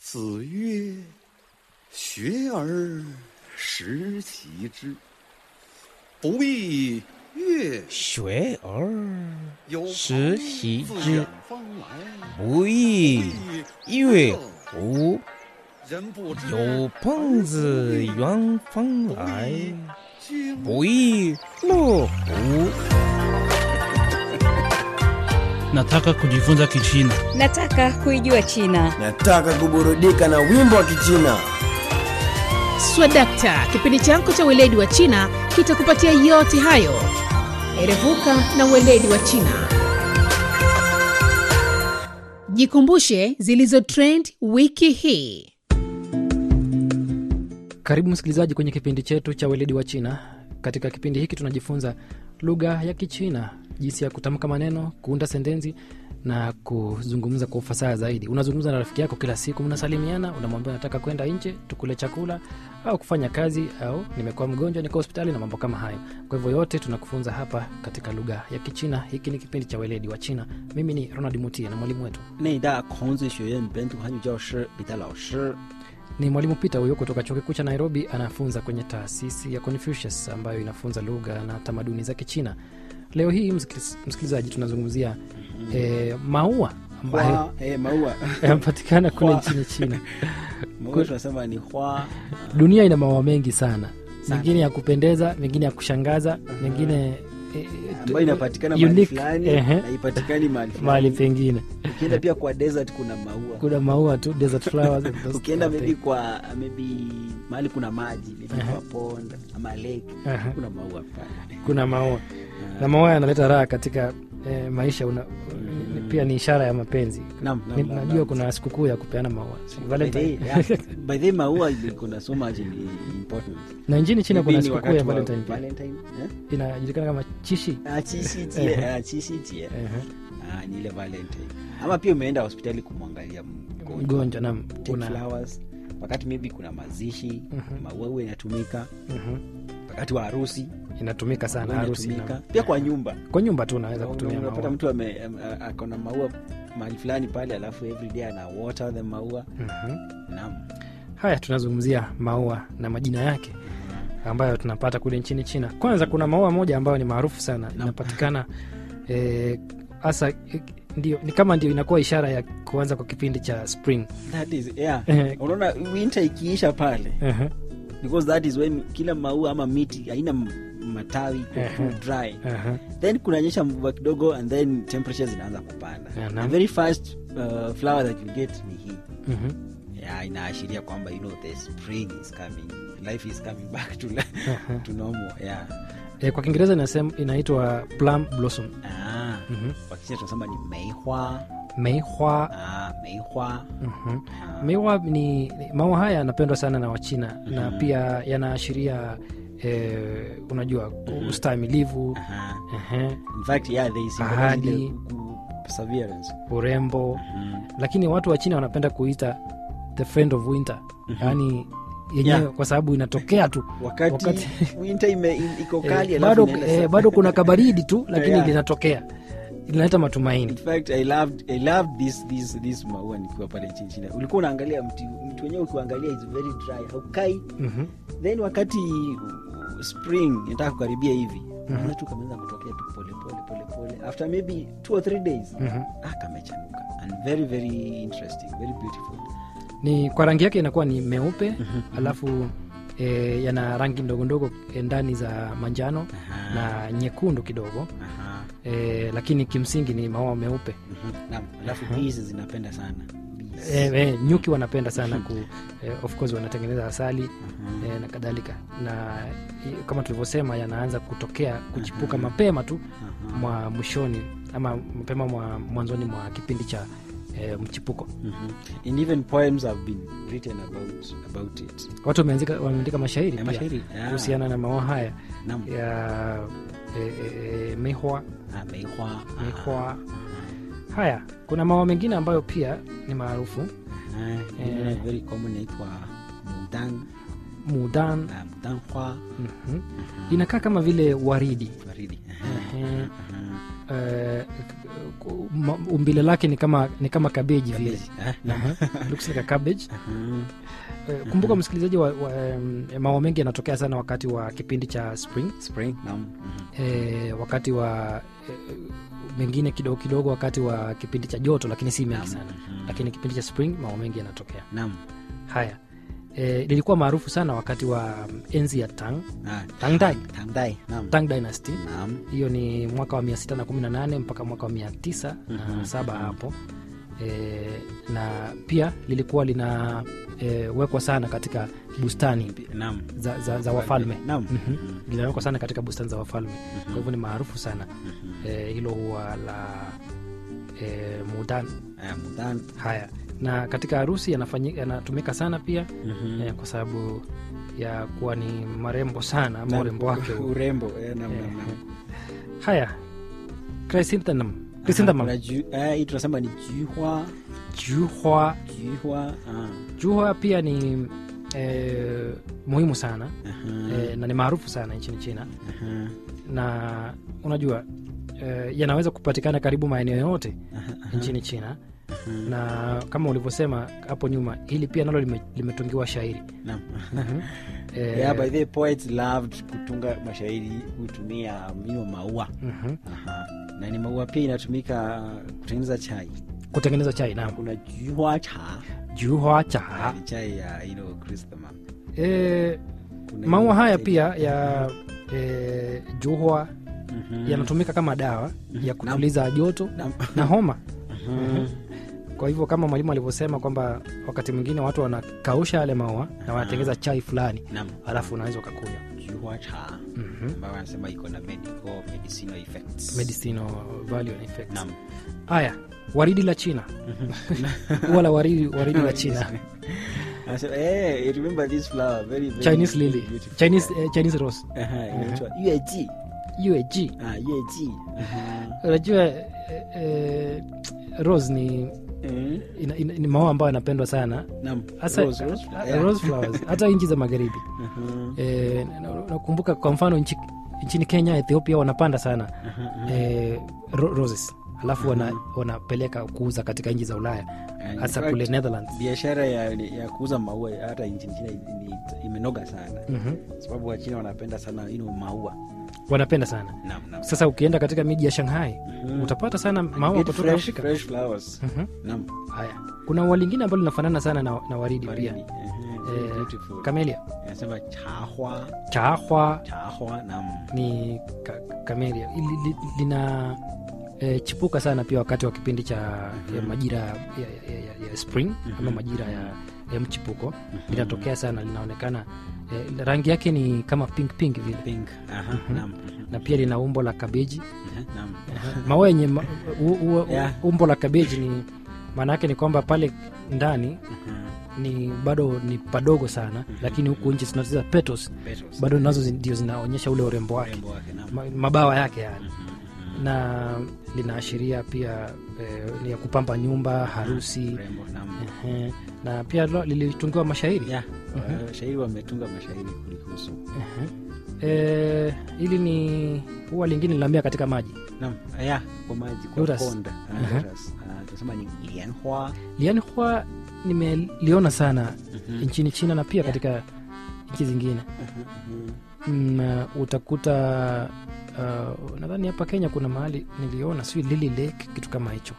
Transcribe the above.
子曰：“学而时齐之，不亦乐学而有时朋习 之自远方来， 不亦乐乎？ 人不知有朋自远方来， 君不亦乐乎？ Nataka kujifunza Kichina. Nataka kuijua China. Nataka kuburudika na wimbo wa Kichina. Swadakta, kipindi chako cha weledi wa China kitakupatia yote hayo. Erevuka na weledi wa China. Jikumbushe zilizo trend wiki hii. Karibu msikilizaji kwenye kipindi chetu cha weledi wa China. Katika kipindi hiki tunajifunza lugha ya Kichina, jinsi ya kutamka maneno, kuunda sentensi na kuzungumza kwa ufasaha zaidi. Unazungumza na rafiki yako kila siku, mnasalimiana, unamwambia nataka kwenda nje tukule chakula au kufanya kazi, au nimekuwa mgonjwa, niko hospitali na mambo kama hayo. Kwa hivyo yote tunakufunza hapa katika lugha ya Kichina. Hiki ni kipindi cha weledi wa China. Mimi ni Ronald Mutie na mwalimu wetu 内大孔子学院本土汉语教师彼得老师。 ni mwalimu Peter huyo kutoka chuo kikuu cha Nairobi, anafunza kwenye taasisi ya Confucius ambayo inafunza lugha na tamaduni za Kichina. Leo hii msikiliz- msikilizaji, tunazungumzia eh, maua ambayo 花，哎，maua yanapatikana kule Hua. nchini China. maua tunasema ni hua Dunia ina maua mengi sana, Sana. mengine ya kupendeza, mengine ya kushangaza, mengine eh, ambayo inapatikana mahali unique, fulani ehe, na ipatikani mahali mahali fulani. pengine. Ukienda pia kwa desert kuna maua. Kuna maua tu, desert flowers, those Ukienda kind of maybe thing. kwa maybe mahali kuna maji maybe Ehe. kwa pond ama lake Aha. kuna maua pale. kuna maua na maua yanaleta raha katika eh, maisha una, pia ni ishara ya mapenzi Naam, naam, Ni- naam, najua naam. kuna sikukuu ya kupeana maua Si By the Valentine. yeah, by the way, maua kuna so much in- important. na nchini china Maybe kuna ni sikukuu wakati ya wa valentine pia Valentine, eh? inajulikana kama chishi Ah, chishi jie, Ehe. ah, chishi jie. Ehe. Ah, ni ile valentine ama pia umeenda hospitali kumwangalia mgonjwa mgonjwa nam Take kuna flowers wakati maybe kuna mazishi Mhm. maua huwa inatumika Mhm. wakati wa harusi inatumika sana maua harusi inatumika. nam. pia kwa nyumba kwa nyumba tu unaweza kutumia unapata maua mtu ame- am- a- ako na maua mahali fulani pale alafu everyday ana water the maua Mhm. naam haya tunazungumzia maua na majina yake ambayo tunapata kule nchini china kwanza kuna maua moja ambayo ni maarufu sana inapatikana hasa eh, ndio ni kama ndio inakuwa ishara ya kuanza kwa kipindi cha spring that is yeah Ehe. unaona winter ikiisha pale Ehe, because that is when kila maua ama miti haina m- matawi iko too Ehe. dry ehe. then kunanyesha mvua kidogo and then temperatures zinaanza kupanda Yeah, the naam. very first uh, flower that you get ni hii Mhm. yeah, inaashiria kwamba you know the spring is coming life is coming back to, to normal yeah Eh, kwa kiingereza inasema inaitwa plum blossom ah, Mhm. wakisha tunasema ni meihua meihwa ah, meihua Mhm. ah, meihwa ni, ni maua haya yanapendwa sana na wachina na pia yanaashiria eh, unajua ustahimilivu aha. ehe, in fact yeah they symbolize Ahadi. ile ku- perseverance urembo Mhm. lakini watu wa china wanapenda kuita the friend of winter yaani yenyewe Yeah. kwa sababu inatokea tu wakati, Wakati- winter ime, in- iko eh, kali alafu bado, inaenda eh, sawa. bado kuna kabaridi tu lakini Yeah. linatokea linaleta in matumaini fact i loved i loved this this this maua nikiwa pale nchini china ulikuwa unaangalia mti mti wenyewe ukiangalia is very dry haukai Mhm. then wakati uh, spring inataka kukaribia hivi unaona tu kameanza kutokea tu pole pole pole pole after maybe two or three days Mhm. ah kamechanuka and very very interesting very beautiful ni kwa rangi yake inakuwa ni meupe alafu e, yana rangi ndogo ndogo eh, ndani za manjano Aha. na nyekundu kidogo Aha. e, lakini kimsingi ni maua meupe Mhm. Naam, alafu bees zinapenda sana Bees. e, e, nyuki wanapenda sana ku e, of course wanatengeneza asali e, na kadhalika na i- kama tulivyosema yanaanza kutokea kuchipuka mapema tu Aha. mwa mwishoni ama mapema mwa mwanzoni mwa kipindi cha e, mchipuko Mhm. and even poems have been written about about it watu wameandika wameandika mashairi Ya pia mashairi, yeah. kuhusiana na maua haya Naam. ya e, e, e, mihwa Ah, meihua ah, mihwa haya kuna maua mengine ambayo pia ni maarufu ah, Eh. ingine very common inaitwa mudan mudan ah, mudan hua mhm. inakaa kama vile waridi waridi Ehe. Aha. eh, ku- ma- umbile lake ni kama ni kama kabeji vile Eh, naam. Aha, looks like a cabbage Mhm. Eh, kumbuka msikilizaji wa, wa, em, mambo mengi yanatokea sana wakati wa kipindi cha spring Spring, naam. Mhm. e, wakati wa e, mengine kidogo kidogo wakati wa kipindi cha joto lakini si mengi sana Mhm. lakini kipindi cha spring mambo mengi yanatokea Naam. haya e, lilikuwa maarufu sana wakati wa mm, enzi ya tang Ah, Tangdai. Tangdai, naam. tang dynasty Naam. hiyo ni mwaka wa 618 mpaka mwaka wa 907 hapo e, na pia lilikuwa lina e, wekwa sana katika bustani Naam. za, za, za wafalme Naam. Mhm. linawekwa sana katika bustani za wafalme kwa hivyo ni maarufu sana e, hilo huwa la e, mudan Ah, Mudan. haya na katika harusi yanafanyi- yanatumika sana pia Mhm. e, kwa sababu ya kuwa ni marembo sana ama Naam. urembo wake huo. urembo eh, naam, naam, naam. haya chrysanthemum Aha, chrysanthemum kuna ju- eh, hii tunasema ni juhwa juhwa juhwa ah. juhwa pia ni e, muhimu sana Aha, e, na ni maarufu sana nchini china aha, na unajua e, yanaweza kupatikana karibu maeneo yote aha, nchini china aha. na kama ulivyosema hapo nyuma hili pia nalo lime- limetungiwa shairi Naam. Eh, Yeah, by the way, poets loved kutunga mashairi hutumia mino maua mhm. Aha. na ni maua pia inatumika kutengeneza chai kutengeneza chai naam kuna juhwa cha juhwa cha ni chai ya you know, chrysanthemum. e, Kuna maua hiyo haya chai- pia ya e, juhwa Mhm. yanatumika kama dawa ya kutuliza joto Naam. na homa Mhm. kwa hivyo kama mwalimu alivyosema kwamba wakati mwingine watu wanakausha yale maua na wanatengeneza chai fulani Naam. alafu unaweza ukakunywa juhwa cha Mhm. ambayo wanasema iko na medical medicinal effects medicinal value and effects Naam. haya waridi la china huwa la waridi, waridi la china Anasema, eh, I remember this flower very, very chinese lily beautiful. chinese, eh, chinese rose Aha, inaitwa yueji UAG ah yueji Aha. unajua eh, eh, rose ni Eh, ina, ina, ni maua ambayo yanapendwa sana naam. hasa Rose, rose, eh, yeah. rose flowers hata nchi za magharibi Aha. eh, na- nakumbuka kwa mfano nchi, nchini kenya ethiopia wanapanda sana eh, ro- roses alafu wana, wanapeleka kuuza katika nchi za ulaya And hasa in fact, kule netherlands biashara ya, ya kuuza maua hata nchini china ni- ni- imenoga sana Mhm. sababu wachina wanapenda sana you know, maua wanapenda sana Naam, naam. sasa ukienda katika miji ya shanghai utapata sana maua Get kutoka fresh- afrika fresh flowers. Mhm. Naam. haya kuna ua lingine ambalo linafanana sana na, na waridi Waridi. pia Ehe, very eh, beautiful. kamelia Inasema chahwa chaahwa chahwa naam ni ka, kamelia li, li, lina e, chipuka sana pia wakati wa kipindi cha ya majira ya, ya, ya, ya spring ama majira ya, ya mchipuko linatokea sana linaonekana e, rangi yake ni kama pink pink vile pink aha naam na pia lina umbo la kabeji Aha, naam maua yenye ma, u, u, Yeah. umbo la kabeji ni maana yake ni kwamba pale ndani Aha, ni bado ni padogo sana lakini huku nchi tunacheza petals petals. bado nazo zi- ndio zinaonyesha ule urembo wake Urembo wake naam Ma, mabawa yake yani na linaashiria pia eh, ni ya kupamba nyumba harusi urembo naam eh, na pia lo- lilitungiwa mashairi yeah uh, shairi wametunga mashairi kulihusu eh, hili ni huwa lingine linaambia katika maji naam yeah kwa maji kwa Lotus. pond Ah, Aha. lotus. Ah, tunasema ni lianhua lianhua nimeliona sana nchini china na pia katika nchi zingine mm, uh, utakuta uh, nadhani hapa kenya kuna mahali niliona sijui lily lake kitu kama hicho